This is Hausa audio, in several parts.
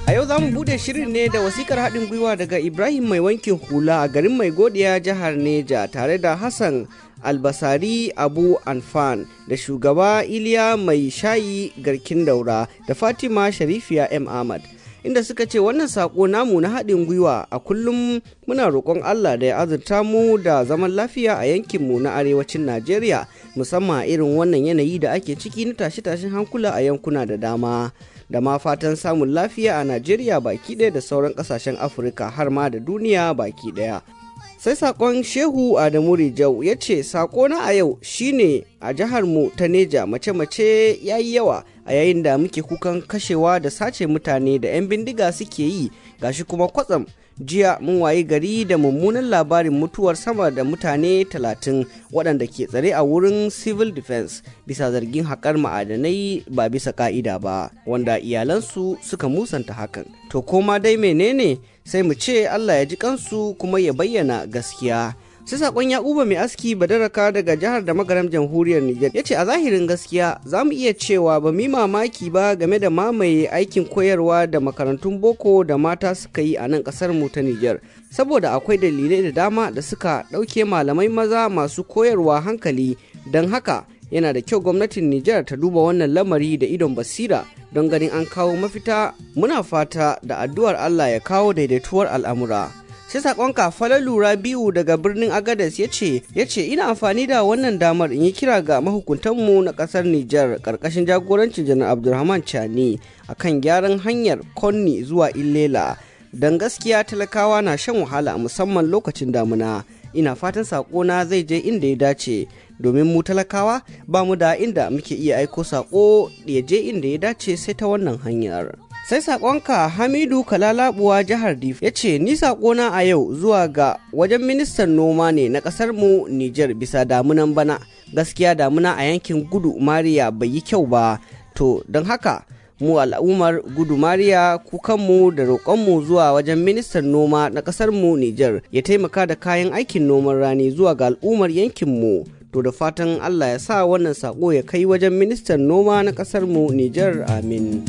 A yau za mu bude shirin ne da wasikar haɗin gwiwa daga Ibrahim mai wankin hula a garin mai godiya jihar Neja tare da Hassan albasari abu anfan da shugaba iliya mai shayi garkin daura da fatima sharifiya m ahmad inda suka ce wannan sako namu na haɗin gwiwa a kullum muna roƙon allah da ya azurta mu da zaman lafiya a yankinmu na arewacin najeriya musamman irin wannan yanayi da ake ciki na tashe-tashen hankula a yankuna da dama da ma fatan samun lafiya a najeriya baki ɗaya da sauran ƙasashen afirka har ma da duniya baki ɗaya sai sakon shehu adamu rijau ya ce na a yau shine a jihar mu ta neja mace-mace ya yi yawa a yayin da muke kukan kashewa da sace mutane da 'yan bindiga suke yi gashi kuma kwatsam jiya mun wayi gari da mummunan labarin mutuwar sama da mutane 30 waɗanda ke tsare a wurin civil defense bisa zargin haƙar ma'adanai ba bisa ka'ida ba wanda iyalansu suka musanta hakan to koma dai menene sai mu ce Allah ya ji kansu kuma ya bayyana gaskiya sai sakon yakuba mai aski badaraka daga jihar da magaram jamhuriyar Nijar ya ce a zahirin gaskiya za mu iya cewa ba mi mamaki ba game da mamaye aikin koyarwa da makarantun boko da mata suka yi a nan kasar mu ta Nijar saboda akwai dalilai da dama da suka ɗauke malamai maza masu koyarwa hankali don haka yana da kyau gwamnatin Nijar ta duba wannan lamari da idon basira don ganin an kawo mafita muna fata da addu'ar Allah ya kawo daidaituwar al'amura. sai sakonka lura biyu daga birnin agadas ya ce ya ce ina amfani da wannan damar in yi kira ga mahukuntanmu na kasar Nijar karkashin jagorancin janar Abdulrahman Chani akan gyaran hanyar Konni zuwa Illela don gaskiya talakawa na shan wahala musamman lokacin damuna ina fatan sakona zai je inda ya dace domin mu talakawa ba mu da inda muke iya aiko sako ya je inda ya dace sai ta wannan hanyar. sai sakonka hamidu kalalabuwa jihar dif ya ce ni sakona a yau zuwa ga wajen ministan noma ne na kasar mu niger bisa damunan bana gaskiya damuna a yankin gudu mariya bai yi kyau ba to don haka mu al'ummar gudu mariya kukanmu da roƙonmu zuwa wajen ministan noma na kasar mu niger ya taimaka da kayan aikin noman rani zuwa ga al'ummar yankinmu to da fatan allah ya sa wannan sako ya kai wajen ministan noma na kasar mu niger amin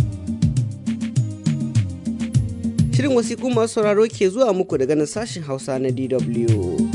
Shirin wasiƙu masu sauraro ke zuwa muku daga nan sashen Hausa na DW.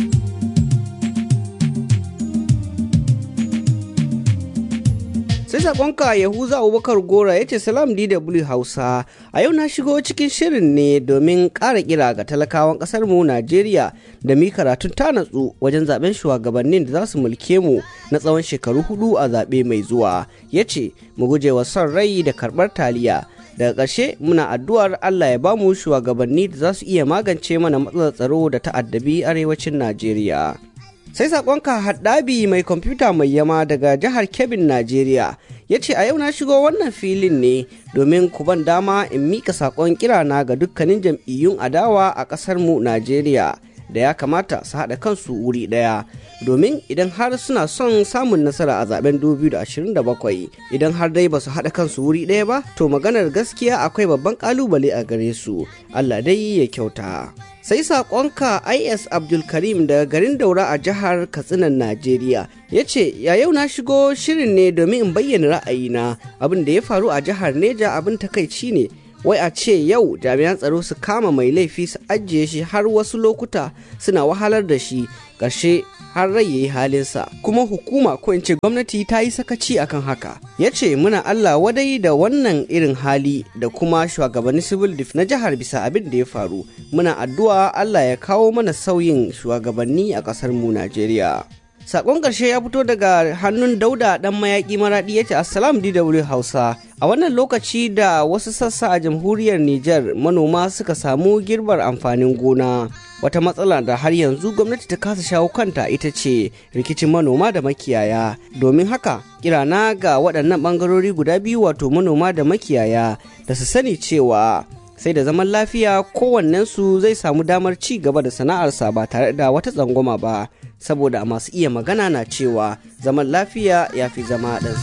Sai saƙonka Yahuza Abubakar Gora ya ce Salam DW Hausa, a yau na shigo cikin shirin ne domin ƙara kira ga talakawan ƙasar mu Najeriya da mi karatun ta natsu wajen zaben shugabannin da za su mulke mu na tsawon shekaru hudu a zaɓe mai zuwa. Ya ce, mu guje wa son rai da karɓar taliya. daga ƙarshe muna addu'ar Allah ya bamu shugabanni da za su iya magance mana matsalar tsaro da ta'addabi arewacin Najeriya. Sai saƙonka haddabi mai kwamfuta mai yama daga jihar Kebbin Najeriya ya ce a yau na shigo wannan filin ne domin ku ban dama in mika saƙon kirana ga dukkanin jam'iyyun adawa a ƙasar mu Najeriya da ya kamata su haɗa kansu wuri ɗaya domin idan har suna son samun nasara a zaben 2027 idan har dai ba su haɗa kansu wuri ɗaya ba to maganar gaskiya akwai babban ƙalubale a gare su Allah dai ya kyauta. sai saƙonka is abdulkarim daga garin daura a jihar katsinan najeriya ya ce ya yau na shigo shirin ne domin in bayyana ra'ayina abin da ya faru a jihar neja abin takaici ne wai a ce yau jami'an tsaro su kama mai laifi su ajiye shi har wasu lokuta suna wahalar da shi ƙarshe har rai yayi halinsa kuma hukuma ko in ce gwamnati ta yi sakaci akan haka ya ce muna Allah wadai da wannan irin hali da kuma shugabannin civil def na jihar bisa abin da ya faru muna addu'a Allah ya kawo mana sauyin shugabanni a ƙasar mu Najeriya Sakon ƙarshe ya fito daga hannun Dauda ɗan mayaƙi maraɗi ya ce Assalam DW Hausa. A wannan lokaci da wasu sassa a jamhuriyar Nijar manoma suka samu girbar amfanin gona. Wata matsala da har yanzu gwamnati ta kasa shawo kanta ita ce rikicin manoma da makiyaya. Domin haka, kirana ga waɗannan ɓangarori guda biyu wato manoma da makiyaya da su sani cewa sai da zaman lafiya kowannensu zai samu damar ci gaba da sana'arsa ba tare da wata tsangwama ba. saboda masu iya magana na cewa zaman lafiya ya fi zama ɗan